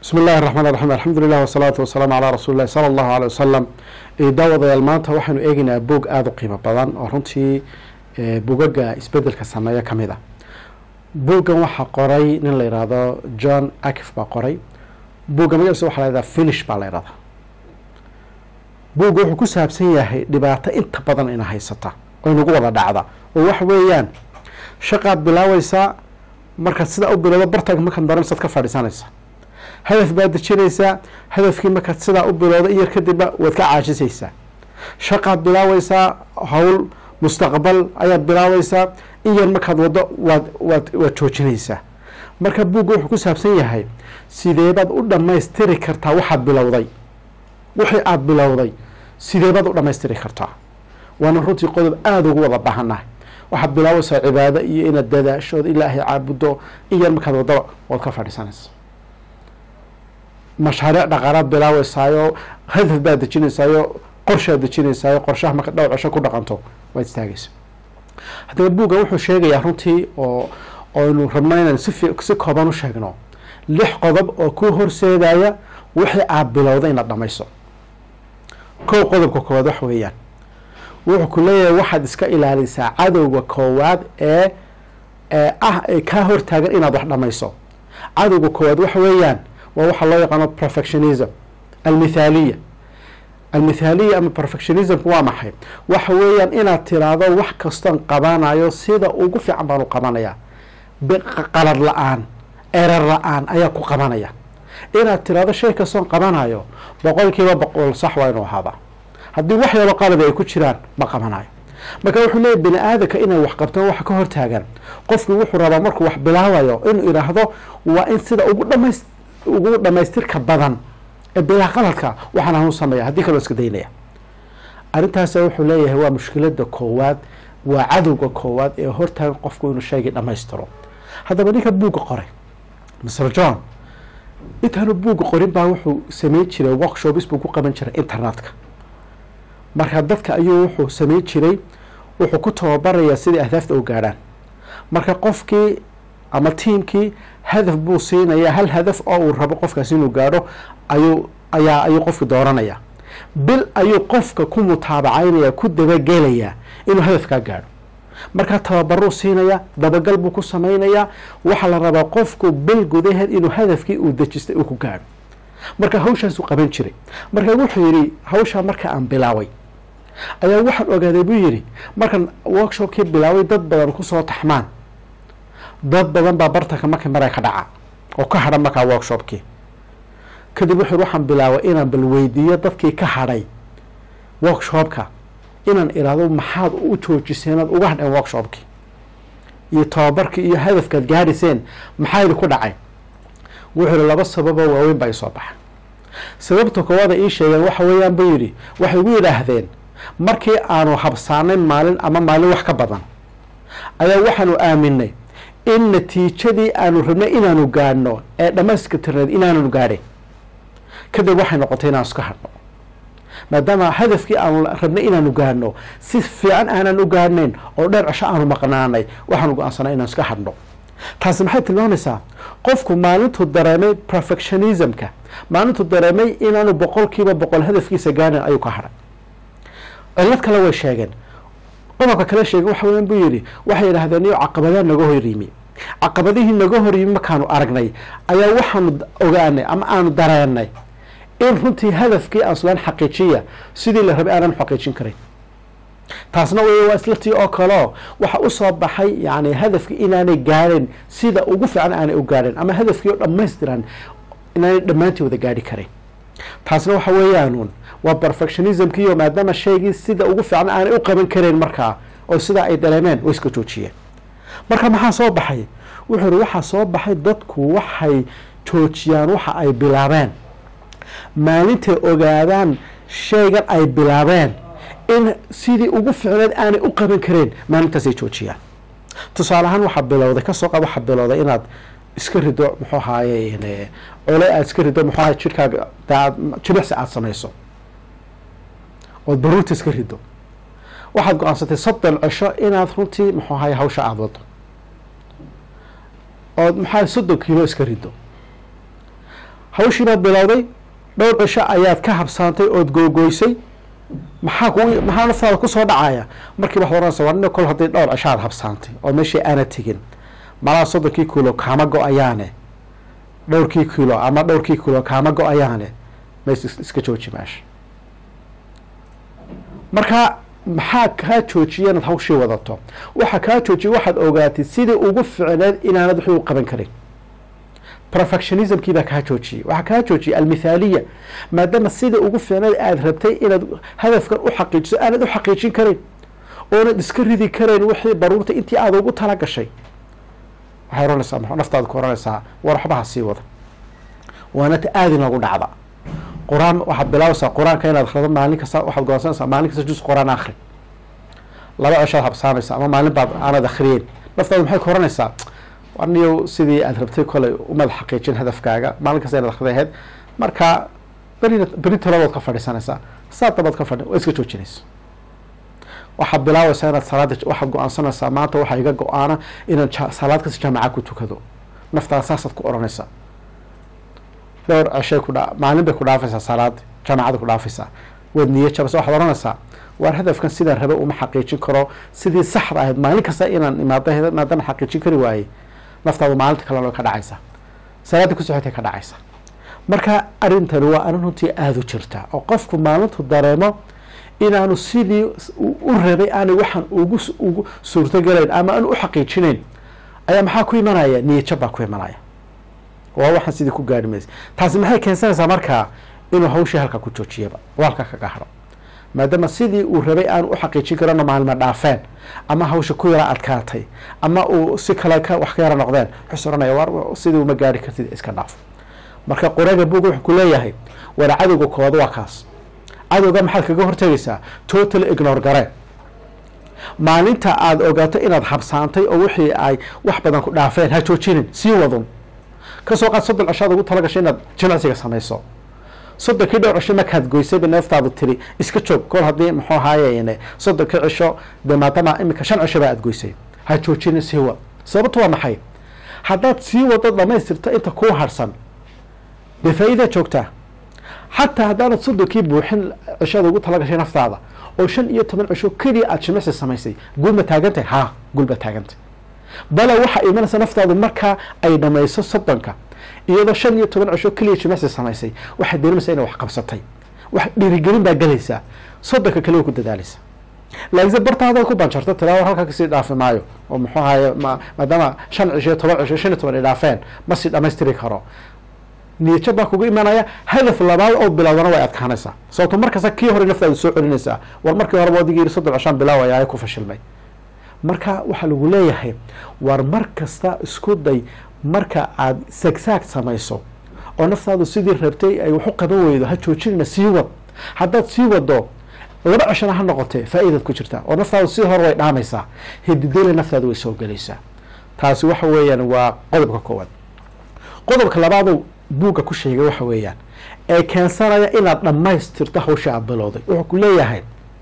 bismi illahi raxmaan raxiim alxamdulilah wasalaatu wasalaamu calaa rasuuli illahi sala allahu aley wasalam daawadayaal maanta waxaynu eegeynaa boog aada u qiimo badan oo runtii bugaga isbedelka sameeya ka mid a booggan waxaa qoray nin la yidhaahdo john akif baa qoray boogga magaciisa waxaa la yhahdaa finish baa la yidhahdaa boogga wuxuu ku saabsan yahay dhibaato inta badan ina haysata oo inagu wada dhacda oo waxa weeyaan shaqaad bilaaweysaa markaad sidaa u bilowdo bartanka markaad daransaad ka fadhiisanaysa hadaf baad dejinaysaa hadafkii markaad sidaa u bilowda in yar kadibba waad ka caajisaysaa shaqaad bilaaweysaa howl mustaqbal ayaad bilaaweysaa in yar markaad waddo waad waad waad joojinaysaa marka buugga wuxuu ku saabsan yahay sideebaad u dhammaystiri kartaa waxaad bilowday wixii aada bilowday sideebaad u dhammaystiri kartaa waana runtii qodob aada ugu wada baahannahay waxaad bilaaweysaa cibaado iyo inaad dadaashood ilaahay caabuddo in yar markaad waddaba waad ka fadhiisanaysa mashaariic dhaqaalaad bilaaweysaayo hadaf baad dejinaysaayo qorshaad dejinaysaayo qorshaha marka dhowr cesho ku dhaqanto waad istaagaysa haddaba buuggan wuxuu sheegayaa runtii oo oynu rabno inaan si si kooban u sheegno lix qodob oo ku horseedaya wixii aad bilowda inaad dhamayso kow qodobka koowaad waxa weeyaan wuxuu ku leeyahay waxaad iska ilaalisaa cadowga koowaad ee ee ah ee kaa hortaagan inaad wax dhamayso cadowga koowaad waxa weeyaan waa waxaa loo yaqaano perfectionism almithaaliya almithaaliya ama perfectionismku waa maxay waxa weeyaan inaad tiraahdo wax kastoon qabanayo sida ugu fiican baan u qabanaya qalad la-aan erar la-aan ayaa ku qabanaya inaad tiraahdo shay kastoon qabanayo boqol kiiba boqol sax waa inuu ahaada haddii wax yaro qaladi ay ku jiraan ma qabanayo marka wuxuu leeyahy bini aadamka inay wax qabtaan waxa ka hortaagan qofkii wuxuu rabaa markuu wax bilaabayo inuu idhaahdo waa in sida ugu dhamays ugu dhamaystirka badan ee bilaa qaladka waxaan hanu sameeya haddii kaloo iska daynaya arrintaas wuxuu leeyahay waa mushkilada koowaad waa cadowga koowaad ee hortaagan qofku inuu shaygii dhamaystiro haddaba ninka buugga qoray mr john intaanu buugga qorin baa wuxuu sameyn jiray workshops buu ku qaban jiray internetka marka dadka ayuu wuxuu sameyn jiray wuxuu ku tababarayaa sidai ahdaafta u gaadhaan marka qofkii ama tiamkii hadaf buu siinayaa hal hadaf oo uu rabo qofkaas inuu gaadho ayuu ayaa ayuu qofki dooranaya bil ayuu qofka ku mutaabacaynaya ku dabagelayaa inuu hadafkaa gaadho markaa tababaruu siinaya dabagal buu ku samaynayaa waxaa la rabaa qofku bil gudaheed inuu hadafkii uu dejistay uu ku gaadho marka hawshaasuu qaban jiray marka wuxuu yidhi hawshaa marka aan bilaaway ayaa waxaan ogaaday buu yidhi markaan workshopkii bilaaway dad badan kusoo taxmaan dad badan baa bartanka markii mara ka dhaca oo ka hadha markaa workshopkii kadib wuxuu waxaan bilaabay inaan bal weydiiyo dadkii ka hadhay workshopka inaan iraahdo maxaad u joojiseen oad uga hadheen workshopkii iyo tababarkii iyo hadafkaad gaadhiseen maxaa yidhi ku dhacay wuxuu yihi laba sababoo waaweyn baa isoo baxa sababta koowaada ii sheegeen waxa weeyaan buu yidhi waxay ugu yidhaahdeen markii aanu habsaanay maalin ama maalin wax ka badan ayaa waxaanu aaminay in natiijadii aanu rabnay inaanu gaadhno ee dhamayska tirneed inaananu gaadhin kadib waxay noqotay inaan iska hadhno maadaama hadafkii aanu rabnay inaanu gaadhno si fiican aanan u gaadhnayn oo dheer cesho aanu maqnaanay waxaanu go-aansanay inaan iska hadhno taasi maxay tilmaamaysaa qofku maalintuu dareemay perfectionismka maalintuu dareemay inaanu boqol kiiba boqol hadafkiisa gaadhin ayuu ka hadhay cilad kale way sheegeen qodobka kale sheegay waxa weyan buu yidhi waxay yidhaahdeen iyo caqabadaa naga hor yimi caqabadihii naga hor yimi markaanu aragnay ayaa waxaanu ogaanay ama aanu dareenay in runtii hadafkii aan islaan xaqiijiya sidii la rabay aanan xaqiijin karin taasna w waa isla tii oo kaleo waxa usoo baxay yani hadafkii inaanay gaadhin sida ugu fiican aanay u gaadhin ama hadafkii oo dhamaystiran inaanay dhammaantii wada gaadhi karin taasna waxa weeyaanuun waa perfectionismkiiyo maadaama shaygii sida ugu fiican aanay u qaban karayn markaa oo sidaa ay dareemeen way iska joojiyeen marka maxaa soo baxay wuxuu ihi waxaa soo baxay dadku waxay joojiyaan waxa ay bilaabeen maalintay ogaadaan shaygan ay bilaabeen in sidii ugu ficneed aanay u qaban kareen maalintaasay joojiyaan tusaale ahaan waxaa bilowday kasoo qaad waxaa bilowday inaad iska rido muxuu ahaaye cole aad iska rido muxuu ahay jirkaaga daad jimicsi aada samayso ood baruurta iska rido waxaad go-aansatay soddon cesho inaad runtii muxuu ahaye hawsha aada wado ood maxaa soddon kiilo iska rido hawshii baad bilowday dhowr cisho ayaad ka habsaantay ood googoysay maxaa ku maxaa naftaada kusoo dhacaya markii waxaad oranaysa war nin kol haddii dhowr cisho aad habsaantay oo meeshii aana tegin malaha soddonkii kilo kaama go-ayaane dhowrkii kilo ama dhowrkii kilo kaama go-ayaane mays iska jooji meesha marka maxaa kaa joojiya inaad hawshii wadato waxaa kaa joojiya waxaad ogaatay sidii ugu ficneed inaanad wixii u qaban karin perfectionismkii baa kaa joojiyey waxaa kaa joojiyay almithaaliya maadaama sidii ugu ficneed aada rabtay inaad hadafkan u xaqiijiso aanad u xaqiijin karin oonad iska ridi karayn wixii baruurta intii aada ugu tala gashay waxay oranaysaa m naftaada ku oranaysaa war waxbaha sii wada waana ta aada inoogu dhacda qur-aan waxaad bilaabaysaa qur-aanka inaad akhrido maalin kasta waxaad goonsanaysaa maalin kasta jus qur-aan akhri laba ceshaad habsaamaysa ama maalin baad aanad akhriyeyn naftaada maxay ku oranaysaa aniyo sidii aada rabtay kolay umad xaqiijin hadafkaaga maalin kasta inaad akhriday ahayd marka berina beri talabaad ka fadhiisanaysaa saa dabaad ka fadhi waa iska joojinaysa waxaad bilaabaysaa inaad salaada waxaad go-aansanaysaa maanta waxaa iga go-aana inaan salaad kasta jaamaca ku tukado naftaada saasaad ku oranaysaa dhowr ceshay ku dha maalin bay ku dhaafaysaa salaada jaamacada ku dhaafaysaa waad niya jabasa waxaad oranaysaa waar hadafkan sidaan rabe uma xaqiijin karo sidii saxda ahayd maalin kasta inaan imaado maadama xaqiijin kari waayey naftaadu maalinta kalena ka dhacaysa salaada kusocotay ka dhacaysa marka arrintani waa arrin runtii aada u jirta oo qofku maalintu dareemo inaanu sidii u rabay aanay waxaan ugu ugu suurtogelayn ama aan u xaqiijinayn ayaa maxaa ku imanaya niyajab baa ku imanaya waa waxaan sidii ku gaari maysa taasi maxay keensanaysaa markaa inuu hawshii halka ku joojiyaba oo halka kaga haro maadaama sidii uu rabay aan u xaqiijin karano maalma dhaafeen ama hawsha ku yara adkaatay ama uu si kale ka wax ka yara noqdeen wuxuu oranaya war sidii uma gaari kartid iska dhaaf marka qoraga buug wuxuu ku leeyahay war cadowga kooda waa kaas cadowga maxaad kaga hortegaysaa total ignore gareen maalinta aada ogaato inaad habsaantay oo wixii ay wax badan ku dhaafeen ha joojinin sii wadun kasoo qaad soddon cishaad ugu tala gashay inaad jimicsiga samayso soddonkii dhowr cisho markaad goysayba neeftaadu tiri iska joog kol haddii muxuu ahaaye soddonkii cisho dee maadama iminka shan cisho baa aad goysay ha joojinin sii wad sababtu waa maxay haddaad sii wado dhamaystirto inta kuu harsan dee faa-iidaa joogtaa xataa haddaanad soddonkii buuxin cishada ugu tala gashay naftaada oo shan iyo toban cisho keliya aada jimicsi samaysay guul ma taagantahay haa guul ba taagantay bale waxaa imanaysa naftaadu markaa ay dhamayso soddonka iyadoo shan iyo toban cisho keliya jimicsi samaysay waxaad dareemaysaa inay wax qabsatay wax dhiirigelin baa gelaysaa soddonka kale way ku dadaalaysa laakiinse barta haddaad ku banjarto tilaawar halkaa kasii dhaafi maayo oo muxuu ahaye ma maadaama shan cisho iyo toban cisho shan iyo toban ay dhaafeen ma sii dhamaystiri karo niyajab baa kugu imanaya hadaf labaad oo bilowdana way adkaanaysaa sababto markasta kii hore naftaadu soo celinaysaa war markii horeba wadigii yiri soddon cishaan bilaawaya ay ku fashilmay marka waxaa lagu leeyahay war mar kasta isku day marka aada sagsaag samayso oo naftaadu sidii rabtay ay wax u qaban weydo ha joojinina sii wad haddaad sii wado laba cishana ha noqotee faa-iidaad ku jirtaa oo naftaadu sidii hore way dhaamaysaa hididele naftaadu way soo gelaysaa taasi waxa weeyaan waa qodobka koowaad qodobka labaado buugga ku sheegay waxa weeyaan ee keensanaya inaad dhammaystirto hawsha aada bilowday wuxuu ku leeyahay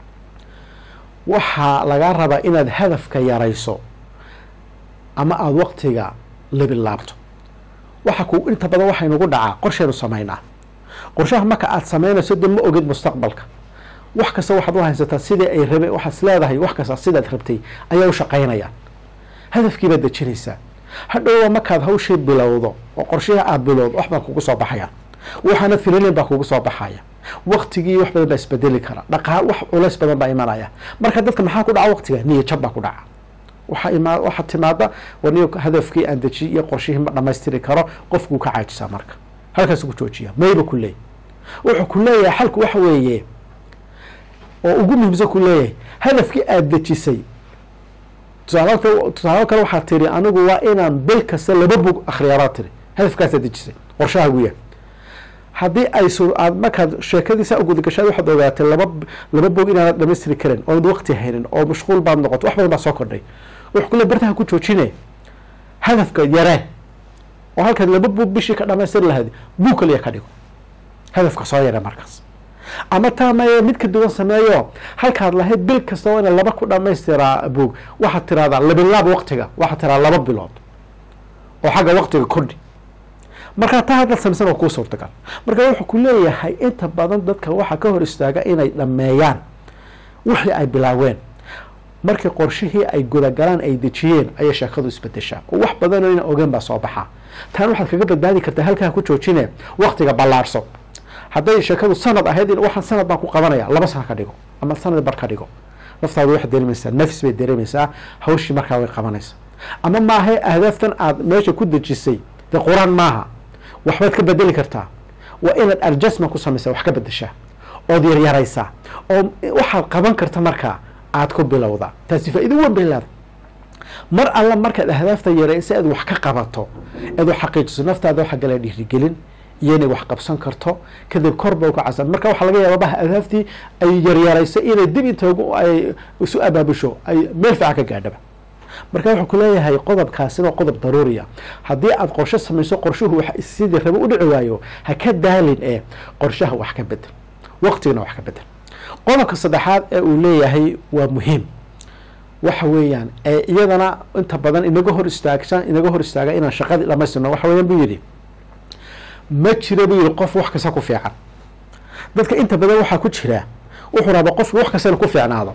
waxaa lagaa rabaa inaad hadafka yarayso ama aada waqtiga labilaabto waxa ku inta badan waxaynugu dhacaa qorshaynu samaynaa qorshaha marka aada samaynayso de ma ogid mustaqbalka wax kasta waxaad u haysataa sidii ay rabe waxaad is leedahay wax kasta sidaad rabtay ayaa u shaqaynayaan hadafkii baad dejinaysaa hadhowba markaad hawshii bilowdo oo qorshihii aada bilowdo wax baa kugu soo baxaya waxaana fililin baa kugu soo baxaya waktigii wax badan baa isbedeli kara dhaqaa wax culays badan baa imanaya marka dadka maxaa ku dhaca waqtiga niya jab baa ku dhaca waxaa ima waxaa timaada waniyo hadafkii aan dejiyay iyo qorshihii ma dhamaystiri karo qofkuu ka caajisaa marka halkaas ku joojiya mayba ku leey wuxuu ku leeyahay xalku waxa weeye oo ugu muhiimsan ku leeyahay hadafkii aada dejisay tusaal tusaalo kale waxaa tiri anigu waa inaan bil kasta laba bug akhriyaabaa tiri hadafkaasaad dejisay qorshahaagu yahay haddii ay su aad markaad sheekadiisa ugudagashaad waxaad ogaatay laba laba bog inaanad dhamaystiri karin oonad waqti haynin oo mashquul baad noqoto wax badan baa soo kordhay wuxuu kule bartaha ku joojine hadafka yaree oo halkaad laba bug bishii ka dhamaystiri lahayd bug kaliya ka dhigo hadafka soo yaree markaas ama taa maye mid ka duwan sameeyo halkaad lahayd bil kasta waa ina laba ku dhamaystiraa bug waxaad tiraahdaa labilaab waqtiga waxaad tiradaa laba bilood oo xagga waqtiga kordhi markaa taa haddaad samaysan waa kuu suurtagal marka wuxuu ku leeyahay inta badan dadka waxaa ka hor istaaga inay dhammeeyaan wixii ay bilaaween markii qorshihii ay gudagalaan ay dejiyeen ayay sheekadu isbedeshaa oo wax badanoo ina ogeen baa soo baxaa taan waxaad kaga badbaadi kartaa halkaa ku joojine waktiga ballaarso hadday sheekadu sanad ahayd in waxaan sanad baan ku qabanaya laba sana ka dhigo ama sanad bar ka dhigo naftaadu waxay dareemaysaa nafs bay dareemaysaa hawshii markaa way qabanaysaa ama maahay ahdaaftan aad meesha ku dejisay dee qur-aan maaha waxbaad ka bedeli kartaa waa inaad adjustment ku samaysaa wax ka bedeshaa ood yaryaraysaa oo waxaad qaban karta markaa aad ku bilowdaa taasi faa-iido weyn bay leedahay mar alla markaad ahdaafta yareysa aad wax ka qabato aad wax xaqiijiso naftaada waxa gala dhiirigelin iyo inay wax qabsan karto kadib korba u kacasan marka waxaa laga yaaba baha ahdaaftii ay yaryaraysay inay dib inta ay isu abaabusho ay meel fiican ka gaadhaba marka wuxuu ku leeyahay qodobkaasina waa qodob daruuriya haddii aad qorshe samayso qorshuhu wax sidii rabo u dhici waayo ha ka daalin ee qorshaha wax ka bedel waqtigana wax ka bedel qodobka saddexaad ee uu leeyahay waa muhiim waxa weeyaan ee iyadana inta badan inaga hor istaagsan inaga hor istaaga inaan shaqadii dhamaystirno waxa weeyaan buu yidhi ma jira buu yihi qof wax kasta ku fiican dadka inta badan waxaa ku jira wuxuu rabaa qofka wax kastana ku fiicnaado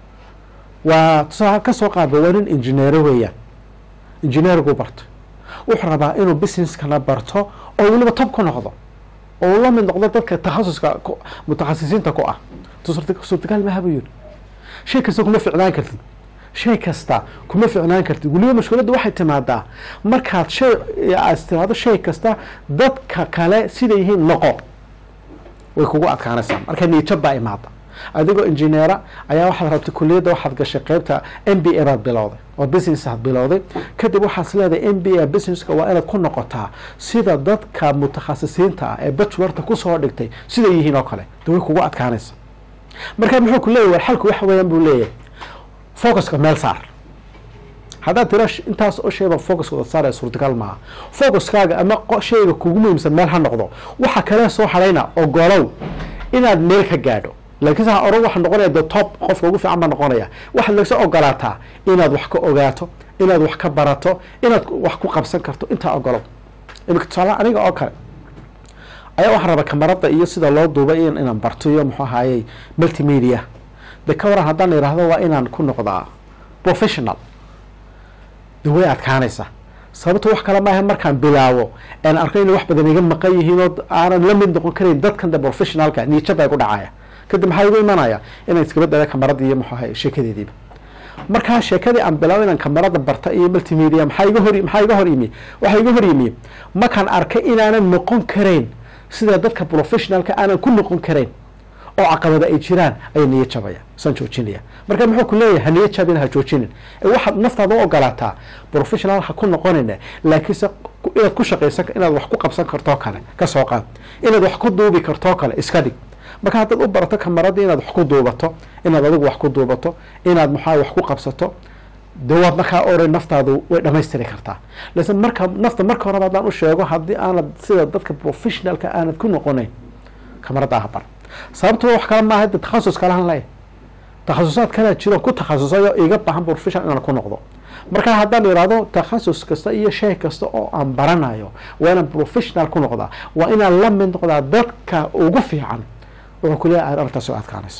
waa tusaale kasoo qaadba waa nin injineero weeyaan injineergu barto wuxuu rabaa inuu businesskana barto oo weliba tob ku noqdo oo la mid noqdo dadka takhasuska mutakhasisiinta ku ah suurtagal maha buu yidhi shay kasta kuma ficnaan kartid shay kasta kuma ficnaan kartid weliba mashkuuladda waxay timaadaa markaad shay aad timaado shay kasta dadka kale siday yihiin noqo way kugu adkaanaysaa marka niijab baa imaada adigoo injineera ayaa waxaad rabtay kuliyadda waxaad gashay qeybta m b a baad bilowday oo business aad bilowday kadib waxaad leedahay m b a businesska waa inaad ku noqotaa sida dadka mutakhasisiinta ah ee bachelorta kusoo dhigtay siday yihiin oo kale de way kugu adkaanaysa marka muxuu ku leeyahy war xalku waxa weeyaan buu leeyahay focuska meel saar haddaad tira intaas oo shayba focuska wada saaraya suurtagal maaha focuskaaga ama shayga kugu muhiimsan meel ha noqdo waxa kale soo hadhayna ogolow inaad meel ka gaadho laakiinse ha oran waxa noqonaya the top qofka ugu fiican baa noqonaya waxaad lagsa ogolaataa inaad wax ka ogaato inaad wax ka barato inaad wax ku qabsan karto intaa ogolow imika tusaale aniga oo kale ayaa waxaan rabaa kamarada iyo sida loo duubay inaan barto iyo muxuu ahaayey multimedia de ka waran haddaan idhaahdo waa inaan ku noqdaa professional de way adkaanaysaa sababto wax kale maaha markaan bilaabo aan arko inay wax badan iga maqan yihiin oo aanan la mid noqon karayn dadkan de professionalka niijaba igu dhacaya kadib maxaa igu imanaya inaan iskaba dada kamarada iyo muxuu ahay sheekadeediiba markaa sheekadii aan bilaabo inaan kamarada barta iyo multimedia maxaa iga hor maxaa iga hor yimi waxaa iga hor yimi markaan arkay inaanan noqon karayn sida dadka professionalka aanan ku noqon karayn oo caqabada ay jiraan ayaa niya jabaya saan joojinaya marka muxuu ku leeyahay ha niya jabin ha joojinin ee waxaad naftaada u ogolaataa professional ha ku noqonayna laakiinse inaad ku shaqaysan inaad wax ku qabsan kartoo kale ka soo qaad inaad wax ku duubi kartoo kale iska dhig marka haddaad u barato kamaradii inaad wax ku duubato inaad adigu wax ku duubato inaad maxaa wax ku qabsato de waad markaa oran naftaadu way dhamaystiri kartaa lakin marka nafta marka horeba haddaan u sheego haddii aanad sida dadka professionalka aanad ku noqonayn kamarada ah bar sababto wax kale maaha de takhasus kalahan leh takhasusaad kalea jiro ku takhasusayo iga baahan professional inaan ku noqdo marka haddaan ihahdo takhasus kasta iyo shay kasta oo aan baranayo waa inaan professional ku noqdaa waa inaan la mid noqdaa dadka ugu fiican wuxuu ku leeyahay arrintaas oo adkaanayso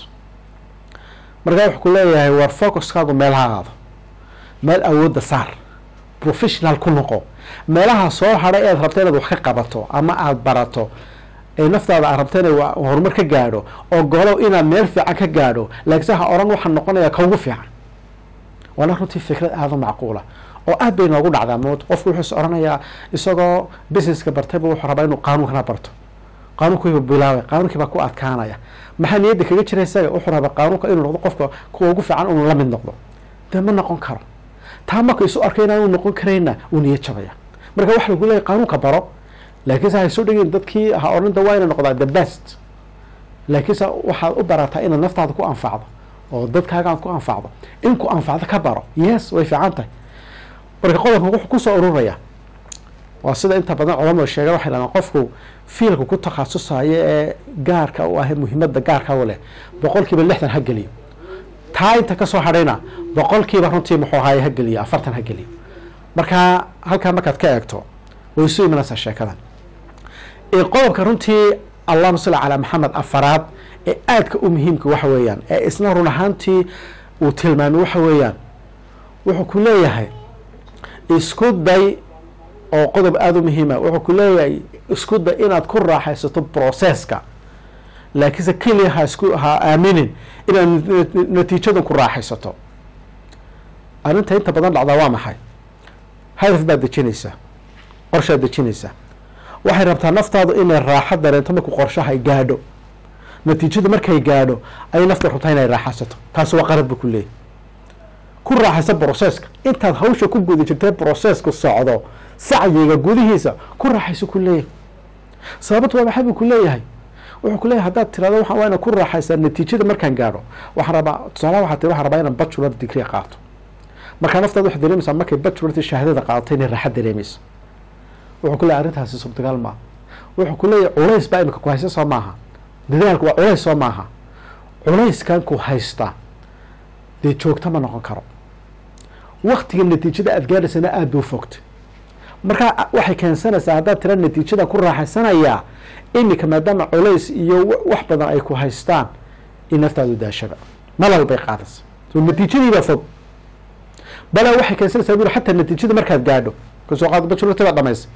markaa wuxuu ku leeyahay war focuskaagu meel ha aado meel awoodda saar professional ku noqo meelaha soo hadhay ead rabta inaad wax ka qabato ama aada barato ee naftaada aad rabta inay horumar ka gaadho oo golow inaad meel fiican ka gaadho laakiinse ha oran waxaa noqonaya ka ugu fiican waana runtii fikrad aada u macquula oo aad bay noogu dhacdaa mood qofku wuxuu is oranayaa isagoo businesska bartayba wuxuu rabaa inuu qaanuunkana barto qaanuunkiiba bilaabay qaanuunkii baa ku adkaanaya maxaa niyadda kaga jira isaga wuxuu rabaa qaanuunka inuu noqdo qofka kuwa ugu fiican unu la mid noqdo dee ma noqon karo taa marka isu arkay inaanu noqon karayna uu niyad jabaya marka waxa lagu leeyahy qaanuunka baro laakiinse hay soo dhegin dadkii ha orinta waa ina noqdaa the best laakiinse waxaad u barataa inaad naftaada ku anfacdo oo dadkaaga aad ku anfacdo in ku anfacdo ka baro yes way fiican tahay marka qodobka wuxuu kusoo ururaya waa sida inta badan culamadu sheega waxay dhahdaan qofku fiilka ku takhasusayo ee gaarka u ah muhiimadda gaarka u leh boqolkiiba lixdan ha geliyo taa inta kasoo hadhayna boqolkiiba runtii muxuu ahaay ha geliyo afartan ha geliyo marka halkaa markaad ka eegto way isu imanaysaa sheekadan ee qodobka runtii allahuma salli calaa maxamed afaraad ee aadka u muhiimka waxa weeyaan ee isna run ahaantii uu tilmaamay waxa weeyaan wuxuu ku leeyahay isku day oo qodob aada u muhiima wuxuu ku leeyahay isku day inaad ku raaxaysato processka laakiinse keliya ha isku ha aaminin inaad natiijadan ku raaxaysato arrinta inta badan dhacdaa waa maxay hadaf baad dejinaysaa qorshaad dejinaysaa waxay rabtaa naftaadu inay raaxo dareento markuu qorshahay gaadho natiijada markay gaadho ayay nafta rabtaa inay raaxaysato taasi waa qarad bu ku leeyahy ku raaxaysa broceska intaad hawsha ku guda jirtay broceska socdo sacyiga gudihiisa ku raaxayso ku leeyahay sababta waa maxay buu ku leeyahay wuxuu ku leeyahay haddaad tirahdo waa waa ina ku raaxaysaa natiijada markaan gaadho waxaan rabaa tusaalaha waxaa tiri waxaan rabaa inaan bachelor degree qaato markaa naftaada waxay dareemaysaa markay bachelorti shahaadada qaadato inay raaxo dareemayso wuxuu ku leeyahay arrintaasi suurtagal maaha wuxuu ku leeyahay culays baa imika ku haysta soo maaha dadaalku waa culays soo maaha culayskan ku haysta dee joogta ma noqon karo waktiga natiijada aada gaadhaysana aada buu fogta markaa waxay keensanaysaa haddaad tira natiijada ku raaxaysanayaa iminka maadaama culays iyo wax badan ay ku haystaan in naftaadu daashaba malal bay qaadaysa so natiijadiibaa fog balaa waxay keensanaysaa buri xataa natiijada markaad gaadho kasoo qaado bachelortada dhamaysay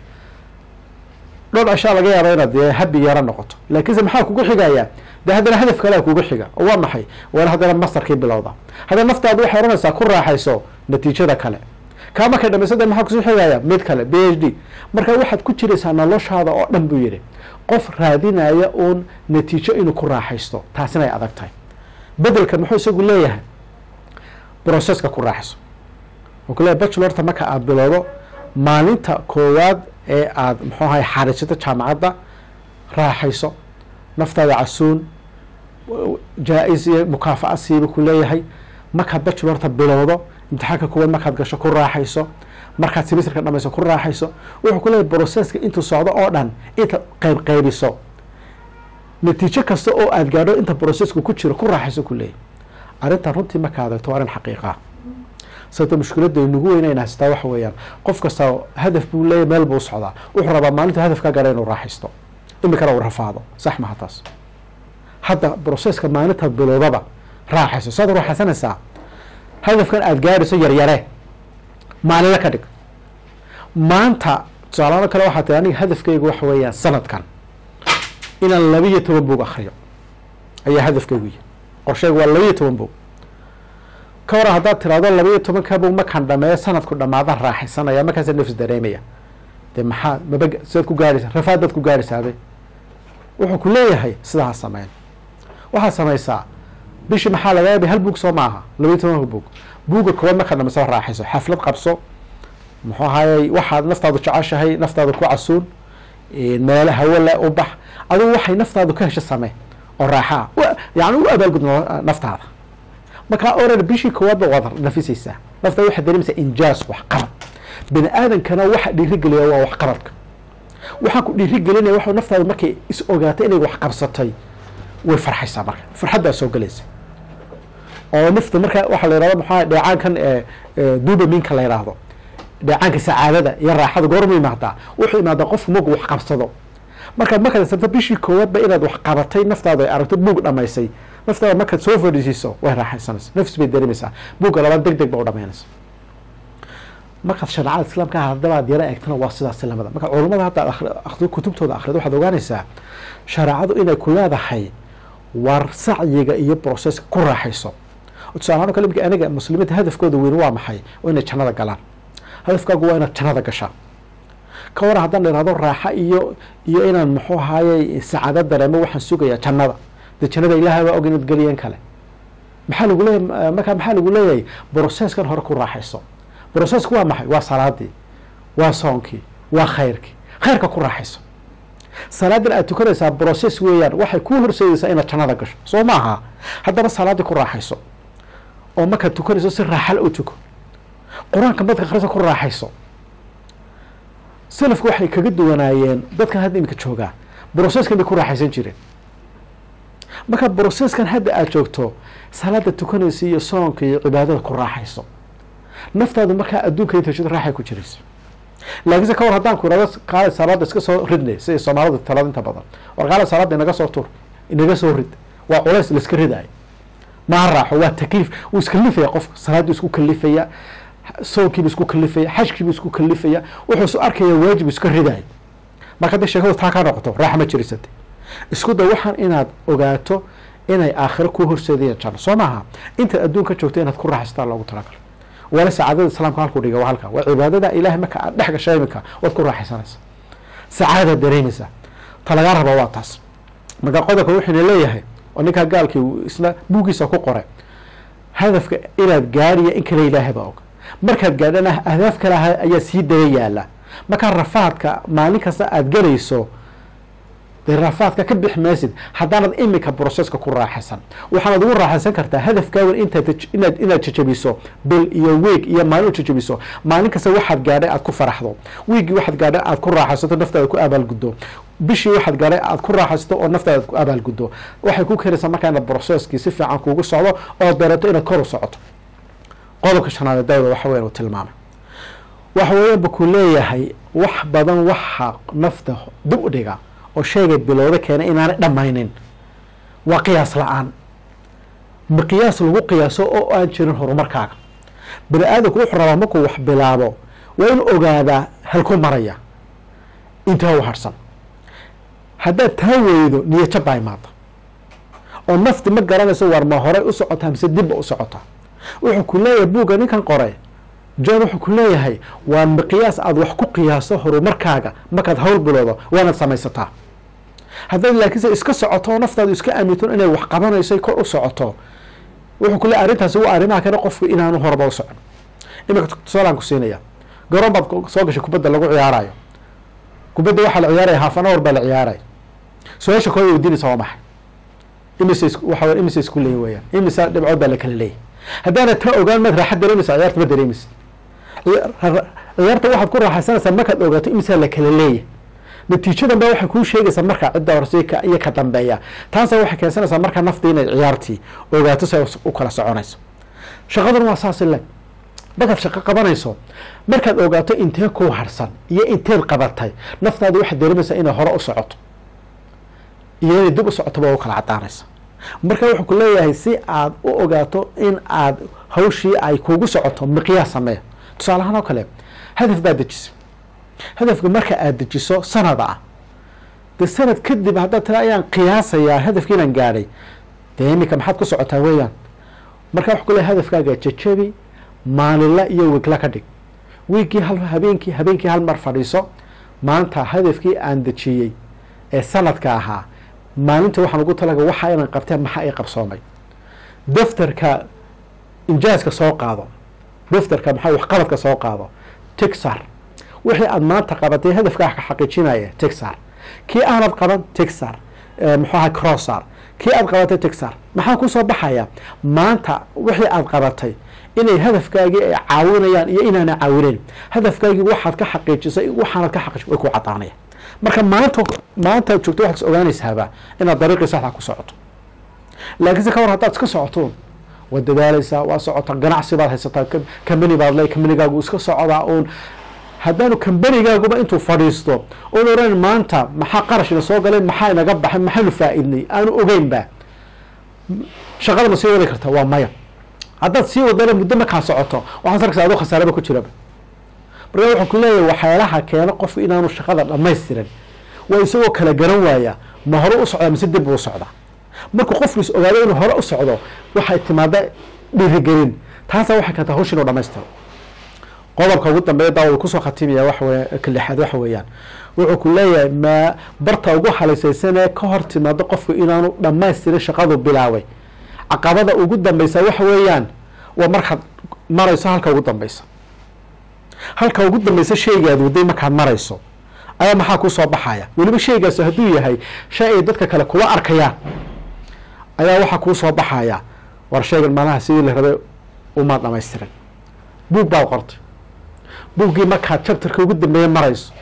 dhowr cishaa laga yaaba inaad dee habi yaro noqoto laakiinse maxaa kugu xigayaa dee haddana hadaf kalea kugu xiga oo waa maxay waana haddana masterkii bilowda haddana naftaadu waxay ohanaysaa ku raaxayso natiijada kale kaa markay dhamayso de maxaa kusoo xigaya mid kale b h d marka waxaad ku jiraysaa noloshaada oo dhan buu yidhi qof raadinaya uun natiijo inuu ku raaxaysto taasina ay adag tahay bedelka muxuu isagu leeyahay broceska ku raaxayso wuxuu ku leeyahay bachelorta marka aada bilowdo maalinta koowaad ee aada muxuu ahay xariisato jaamacadda raaxayso naftaada casuun jaa-is iyo mukaafa'a siiba ku leeyahay markaad bachelorta bilowdo imtixaanka koowaad markaad gasho ku raaxayso markaad semesterka dhamayso ku raaxayso wuxuu ku leeyahay broceska intuu socdo oo dhan inta qayb qaybiso natiijo kasta oo aada gaadho inta brocesku ku jiro ku raaxayso ku leeyahay arrintan runtii marka adagto waa arrin xaqiiqa sababta mushkiladda nagu weynayna haystaa waxa weeyaan qof kasta hadaf buu leeyahy meel buu socdaa wuxuu rabaa maalinta hadafka gaara inuu raaxaysto imikana uu rafaado sax maha taas hadda broceska maalintaad bilowdaba raaxayso saad raaxaysanaysaa hadafkan aada gaadhayso yaryare maalinla ka dhig maanta tusaalaano kale waxaa tii aniga hadafkaygu waxa weeyaan sanadkan inaan labiiyo toban buog akriyo ayaa hadafkaygu yihi qorsheygu waa labiiyo toban buog ka waran haddaad tirahdo labiiyo tobanka buog markaan dhameeyo sanadku dhamaada raaxaysanaya markaasa nafs dareemaya dee maxaa maba sidaad ku gaadhaysa rafaad baad ku gaadhaysaabe wuxuu ku leeyahay sidaa ha sameyn waxaad samaysaa bishii maxaa laga yaabay hal buug soo maaha labiiyo tobanka buug buugga koowaad markaad dhamayso raaxayso xaflad qabso muxuu ahaayey waxaad naftaadu jeceshahay naftaadu ku casuun meelo hawole u bax adigu waxay naftaadu ka hesho samee oo raaxaa yani u abaalgud naftaada markaa oran bishii koowaadba waad nafisaysaa naftaada waxaad dareemaysaa injaas wax qabad bini aadankana waxa dhiirigeliya waa wax qabadka waxaan ku dhiirigelinaya waxa naftaada markay is ogaatay inay wax qabsatay way farxaysaa marka farxaddaa soo gelaysa oo nafta marka waxaa la yihahdo maxaa dheecaankan dubaminka la yidhaahdo dheecaanka sacaadada iyo raaxada goormu imaadaa wuxuu imaadaa qofku marku wax qabsado markaad markaad sabto bishii koowaadba inaad wax qabatay naftaada ay aragto buug dhamaysay naftaada markaad soo fadhiisiiso way raaxaysanaysa nafs bay dareemaysaa buugga labaad deg deg ba u dhamaynaysa markaad shareecada islaamka haddabaad yaro eegtana waa sidaas lamada marka culamada hadda akri kutubtooda akrido waxaad ogaanaysaa shareecadu inay ku leedahay war sacyiga iyo broceska ku raaxayso tusaalahaan kale imika aniga muslimiinta hadafkooda weyn waa maxay waa inay jannada galaan hadafkaagu waa inaad jannada gashaa ka waran haddaan ihahdo raaxa iyo iyo inaan muxuu ahaaye sacaado dareemo waxaan sugayaa jannada dee jannada ilahay baa og inaad geliyeen kale maxaa lagu leeyahy markaa maxaa lagu leeyahay broceskan hore ku raaxayso brocesku waa maxay waa salaadii waa soonkii waa khayrkii khayrka ku raaxayso salaadan aad tukanaysaa broces weeyaan waxay kuu horseedaysaa inaad jannada gasho soo maaha haddaba salaaddii ku raaxayso oo markaad tukanayso si raaxal u tuko qur-aanka madka akrisa ku raaxayso salafku waxay kaga duwanaayeen dadkan hadda iminka joogaa broceskan bay ku raaxaysan jireen marka broceskan hadda aada joogto salaada tukanaysa iyo soonka iyo cibaadada ku raaxayso naftaadu markaa adduunka inta jiro raaxay ku jiraysa laakiinse ka war haddaan ku irado qaali salaada iska soo ridnay siday soomaalidu talada inta badan war qaali salaada inaga soo tur inaga soo rid waa culays laiska ridayo maa raaxo waa takliif wuu iskalifaya qofka salaaduu isku kalifaya soonkiibu isku kalifaya xajkiibu isku kalifaya wuxuu isu arkaya waajib iska ridayo marka haddii sheekadu taa ka noqoto raaxa ma jirisate isku da waxaan inaad ogaato inay aakhiro ku horseedayaan janno soo maaha intaad adduunka joogto inaad ku raaxaystaan loogu talagalo wala sacaadada islaamka halkuu dhiga waa halka waa cibaadada ilahay marka aad dhex gasho iminka waad ku raaxaysanaysa sacaadaad dareemaysaa ta lagaa raba waa taas marka qodobka wuxuuna leeyahay oo ninkaa gaalkii uu isna buuggiisa ku qoray hadafka inaad gaariya in kale ilaahay baa og markaad gaadhana ahdaaf kale ayaa sii daba yaala markaa rafaadka maalin kasta aada galayso dee rafaadka ka bix maysid haddaanad imika broseska ku raaxaysan waxaanad ugu raaxaysan kartaa hadafkaagan intaad inaad inaad jajabiso bil iyo weeg iyo maalin u jajabiso maalin kasta waxaad gaadhay aad ku faraxdo wiigii waxaad gaadhay aad ku raaxaysato naftaada ku abaalguddo bishii waxaad gaadhay aad ku raaxaysato oo naftaada ku abaalguddo waxay ku keenaysaa markaa inaad broseskii si fiican kuugu socdo oo dareeto inaad kor u socoto qodobka shanaad dawda waxa weyan uu tilmaamay waxa weeyaanba ku leeyahay wax badan waxa nafta dib u dhiga oo sheegay bilowda keena inaanay dhammaynin waa qiyaas la-aan miqiyaas lagu qiyaaso oo aan jirin horumarkaaga bani aadamku wuxuu rabaa markuu wax bilaabo waa inu ogaadaa halku maraya intaa u harsan haddaad taa weydo niyajab baa imaada oo nafti ma garanayso war ma horey u socotaa mise dibba u socotaa wuxuu ku leeyahay buugga ninkan qore john wuxuu ku leeyahay waa miqiyaas aada wax ku qiyaaso horumarkaaga markaad hawl bilowdo waanaad samaysataa haddaad laakiinse iska socoto oo naftaadu iska aaminto inay wax qabanayso kor u socoto wuxuu ku leeyahy arrintaasi waa arrimaha kale qofku inaanu horba u socon iminka tusaalaan ku siinaya garoon baad soo gashay kubadda lagu ciyaarayo kubadda waxaa la ciyaaraya haafan hour baa la ciyaaraya su-aasha kooda weydiinaysa waa maxay imise waxa imise isku leeyi weyaan imise dhibcood baa la kala leeyahy haddaana taa ogaan maad raaxa dareemaysa ciyaarta ma dareemaysid ciyaarta waxaad ku raaxaysanaysaa markaad ogaato imisaa la kala leeyahy natiijadan ba waxay kuu sheegaysaa markaa cidda horse iyo ka dambeeya taasa waxay keensanaysaa markaa naftii inay ciyaartii ogaato si ay u kala soconayso shaqaduna waa saas ile markaad shaqo qabanayso markaad ogaato intee kuu harsan iyo inteed qabatay naftaada waxaad dareemaysaa inay hore u socoto iyo inay dib u socoto ba u kala cadaanaysa marka wuxuu ku leeyahay si aad u ogaato in aad hawshii ay kuugu socoto miqyaas sameeya tusaale ahaan oo kale hadaf baad dejisay hadafka marka aada dejiso sanada ah dee sanad kadib haddaad tira ayaan qiyaasayaa hadafkii inaan gaadhay dee iminka maxaad ku socotaa weeyaan marka wuxuu ku leeyahay hadafkaaga jajabi maalinla iyo wiigla ka dhig wiiggii hal habeenkii habeenkii hal mar fadhiiso maanta hadafkii aan dejiyey ee sanadka ahaa maalinta waxaan ugu talaga waxa inaan qabtee maxaa i qabsoomay daftarka injaaska soo qaado daftarka maxaa waxqabadka soo qaado tixar wixii aada maanta qabatay hadafkaa ka xaqiijinaya tixar kii aanad qaban tixar muxuu ahay crossar kii aada qabatay tixar maxaa kusoo baxaya maanta wixii aada qabatay inay hadafkaagii ay caawinayaan iyo inaana caawinayn hadafkaagii waxaad ka xaqiijisay waxaanad ka xaqiij way ku cadaanaya marka maanta maanta joogto waxaad is ogaanaysaaba inaad dariiqii saxda ku socoto laakiinse ka war haddaad iska socoto waad dadaaleysaa waa socota ganacsi baad haysataa kambani baad le kambanigaagu iska socdaa uun haddaanu kambanigaaguba intuu fadhiisto oon oran maanta maxaa qarashina soo galay maxaa inaga baxay maxaanu faa-idnay aanu ogeynba shaqada ma sii wadi karta waa maya haddaad sii wadana muddo markaa socoto waxaad arkaysa adoo khasaaraba ku jiraba marka wuxuu ku leeyahay waxyaalaha keeno qofku inaanu shaqada dhamaystiran waa isagoo kala garan waaya ma hore u socdaa mise dib uu socdaa markuu qofku is ogaado inuu hore u socdo waxay timaada dhiirigelin taasa waxay keenta hawsha inuu dhamaystiro qodobka ugu dambeeya daawad kusoo khatimaya waxawe ka lixaad waxa weeyaan wuxuu ku leeyahay ma barta ugu halaysaysanee ka hor timaado qofku inaanu dhamaystirin shaqadu bilaabay caqabada ugu dambeysa waxa weeyaan waa markaad marayso halka ugu dambeysa halka ugu dambeysa shaygaad waday markaad marayso ayaa maxaa kusoo baxaya weliba shaygaasi hadduu yahay shay ay dadka kale kula arkayaan ayaa waxaa kuusoo baxaya war shaygan maalaha sidii la rabay umaad dhamaystiran buug baad qortay buuggii markaad jabtarka ugu dambeeya marayso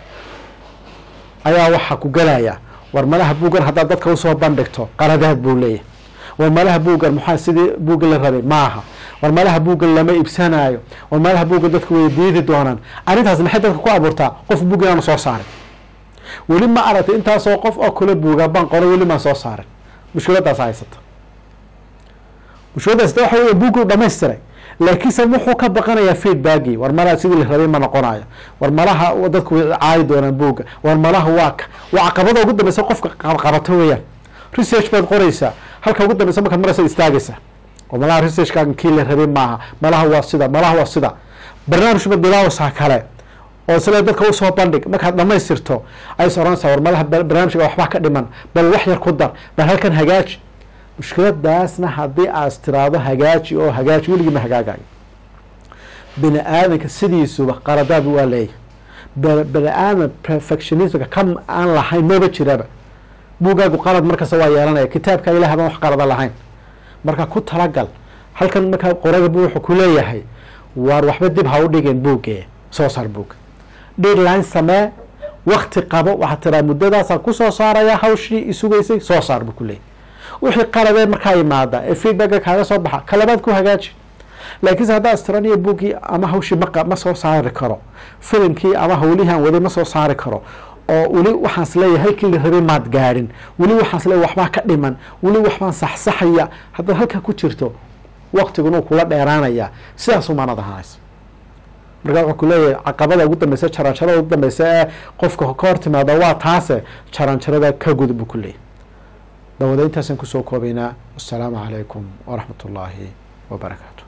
ayaa waxaa ku galaya war malaha buuggan haddaad dadka usoo bandhigto qaladaad buu leeyahay war malaha buuggan maxaa sidii buuggi la rabay maaha war malaha buuggan lama iibsanaayo war malaha buuggan dadku way diidi doonaan arrintaas maxay dadka ku abuurtaa qof buug inaanu soo saarin weli ma aragtay intaasoo qof oo kule buuga baan qoro weli maan soo saarin mushkiladaas haysata mushkiladaas waxa wey buuggu dhamaystiray laakiinse wuxuu ka baqanayaa feedbackii war malaha sidii la rabay ma noqonayo war malaha dadku way caayi doonaan buugga war malaha waa ka waa caqabada ugu dambeysa qofka qabato weeyaan research baad qoraysaa halka ugu dambeysa markaad maraysa istaagaysa oo malaha researchkaaga kii la rabay maaha malaha waa sida malaha waa sida barnaamij baad bilaawaysaa kale oo isle dadka usoo bandhig markaad dhamaystirto ays oranaysaa war malaha barnaamijka waxbaa ka dhiman bal wax yar ku dar bal halkan hagaaji mushkiladaasna haddii aas tiraado hagaaji oo hagaaji weligii ma hagaagayo bini aadanka sidiisuba qaladaad waa leeyahy bini aadan perfectionismka ka aan lahayn maba jiraba buugaagu qalad markasta waa yeelanaya kitaabka ilaah baan wax qalada lahayn marka ku talagal halkan markaa qoraga bu wuxuu ku leeyahay waar waxba dib ha u dhigeen buuggee soo saar buugga deadline samee wakti qabo waxaad tiraa muddadaasaan kusoo saaraya hawshii isugaysay soo saar buu ku leeyahy wixii qaladee markaa imaada ee feedbacka kaaga soo baxa kalabaad ku hagaaji laakiinse haddaa istiraniyo buuggii ama hawshii ma ma soo saari karo filimkii ama hawlihaan waday ma soo saari karo oo weli waxaans leeyahay halkii la rabay maad gaadhin weli waxaans leeyahy waxbaa ka dhiman weli waxbaan saxsaxaya haddaad halkaa ku jirto waktiguna kula dheeraanaya sidaas umaanad ahaanaysa markaa wuxuu ku leeyahay caqabada ugu dambeysa jaranjarada ugu dambeysa ee qofka ka hor timaada waa taase jaranjarada ka gudub buu ku leeyahy dawada intaasaan kusoo koobaynaa wassalaamu calaykum waraxmat ullaahi wabarakaatu